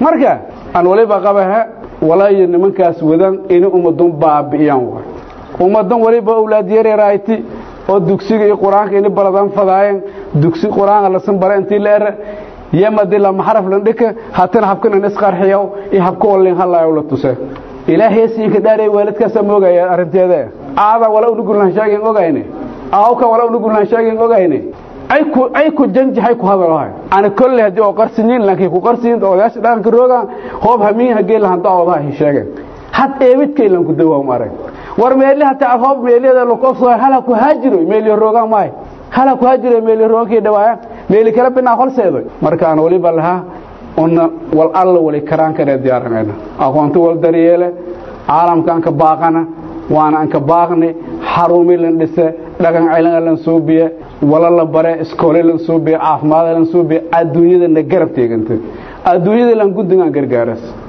marka aan waliba qabaha walaayo nimankaas wadan inay ummadun baabi'iyaan waay ummadan waliba owlaad yareerayti oo dugsiga iyo qur-aanka ini baradan fadaayeen dugsi qur-aanka lasan bara intii la era yamadi lama xaraf landhika hatana habkanan isqarxiyow iyo habka wallin halayow la tuse ilaahay siinka dhaarey waalidkaasa moogaya arrinteeda aada wala unugulhan sheegin ogayne aawka wala unugulhan sheegin ogayne ay ku janjahay ku hadalahay ana kolle haddii oo qarsiyin laakiin ku qarsiyin odayaasha dhaqanka roogaan hoob hamiin hagee lahan dacoodaha hi sheegeen had eebidkay lan ku dawaam arag war meeli hataa hoob meeliyada lokofso hala ku haajiro meeliyo roogaan maay hala ku haajiro meeliyo roogankii dhawaaya meeli kala binaa holseedo marka aan waliba lahaa una wal alla wali karaan kanee diyaaranayna aqoonta wal daryeele caalamka aan ka baaqana waana aan ka baaqni xarumi lan dhise dhaqan cilanga lan suubiye wala la bare iskoole lan suubiye caafimaad lan suubiye adduunyada na garab teeganta adduunyada lan guddigaan gargaaras